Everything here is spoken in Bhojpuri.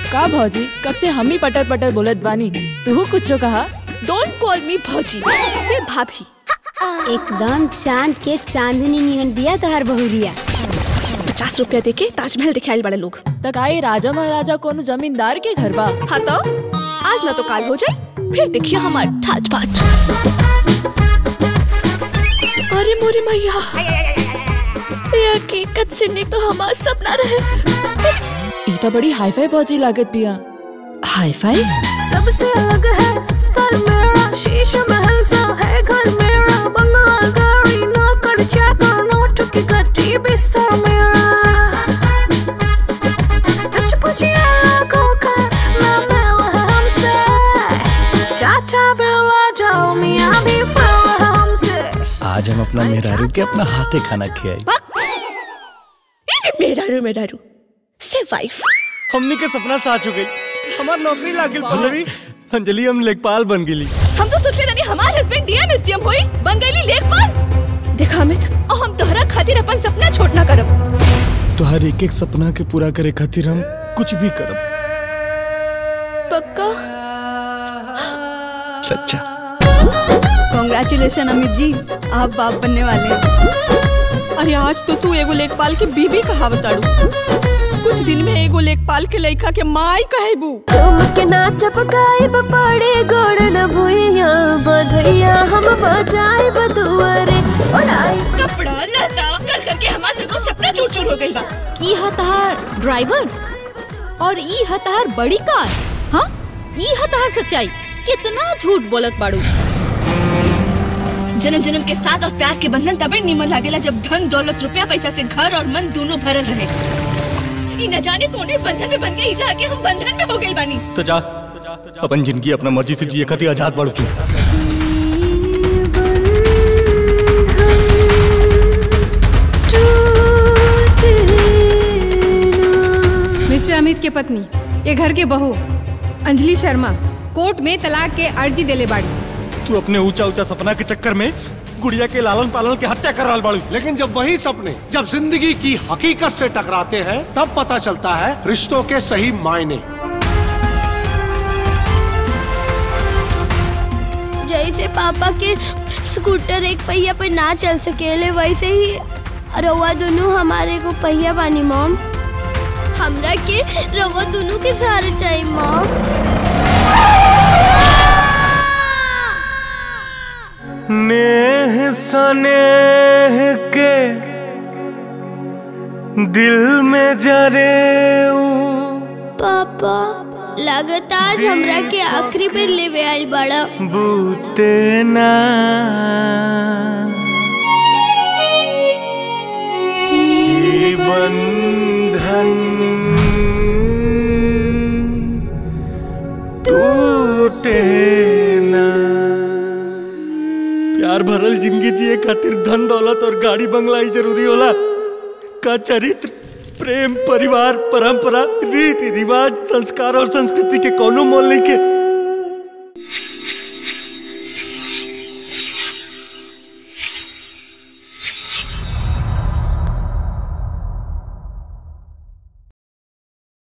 का भौजी कब से हम ही पटर पटर बोलत बानी तू कुछ कहा डोंट कॉल मी भौजी से भाभी एकदम चांद के चांदनी निहन दिया तहर बहुरिया पचास रुपया दे के ताजमहल दिखाए बड़े लोग तक आई राजा महाराजा कोनो जमींदार के घर बा हाँ तो आज ना तो काल हो जाए फिर देखिए हमार ठाच पाच अरे मोरे मैया ये हकीकत से नहीं तो हमारा सपना रहे ई तो बड़ी हाई फाई भौजी लागत बिया हाई फाई सबसे अलग है स्तर मेरा शीश महल सा है घर मेरा बंगाल गाड़ी नौकर चाकर नोट की गट्टी बिस्तर मेरा टच पूछिए लाखों का ना मिल है हमसे चाचा बेला जाओ मियाँ भी फिर है हमसे आज हम अपना मेहरारू के अपना हाथे खाना खियाई मेरा रू मेरा रू से वाइफ हमने के सपना साच हो गई हमार नौकरी लाग गई पल्लवी अंजलि हम लेखपाल बन गेली हम तो सोचले रही हमार हस्बैंड डीएम एसडीएम होई बन गईली लेखपाल देखा अमित और हम तोहरा खातिर अपन सपना छोड़ ना करब तुहार एक एक सपना के पूरा करे खातिर हम कुछ भी करब पक्का सच्चा कॉन्ग्रेचुलेशन अमित जी आप बाप बनने वाले हैं अरे आज तो तू एगो लेखपाल के बीबी कहावत आड़ू कुछ दिन में एगो लेखपाल के लड़का के माई कहेबू चुम के नाच पकाए बड़े गोड़ न भुइया बधैया हम बजाए बदुअरे उड़ाई कपड़ा लता कर करके हमार सगरो सपना चूर चूर हो गइल बा ई ह तहार ड्राइवर और ई ह तहार बड़ी कार हाँ ई ह तहार सच्चाई कितना झूठ बोलत बाड़ू जन्म जन्म के साथ और प्यार के बंधन तबे निमन लागेला जब धन दौलत रुपया पैसा से घर और मन दोनों भरल रहे ई न जाने कौने बंधन में बन गई जाके हम बंधन में हो गइल बानी तो जा अपन जिंदगी अपना मर्जी से जिए खातिर आजाद बाड़ू तू मिस्टर अमित के पत्नी ये घर के बहू अंजलि शर्मा कोर्ट में तलाक के अर्जी देले बाड़ी तू अपने ऊंचा ऊंचा सपना के चक्कर में गुड़िया के लालन पालन के हत्या कर रहा बाड़ू लेकिन जब वही सपने जब जिंदगी की हकीकत से टकराते हैं तब पता चलता है रिश्तों के सही मायने जैसे पापा के स्कूटर एक पहिया पे ना चल सकेले वैसे ही रउआ दोनों हमारे को पहिया बानी मॉम हमरा के रउआ दोनों के सहारे चाहिए मॉम नेह सनेह के दिल में जरे पापा लागत आज हमरा के आखिरी बेर लेवे आई बड़ा बूते ना ये बंधन टूटे ना प्यार भरल जिंदगी जिए खातिर धन दौलत और गाड़ी बंगला ही जरूरी होला का चरित्र प्रेम परिवार परंपरा रीति रिवाज संस्कार और संस्कृति के कोनो मोल नहीं के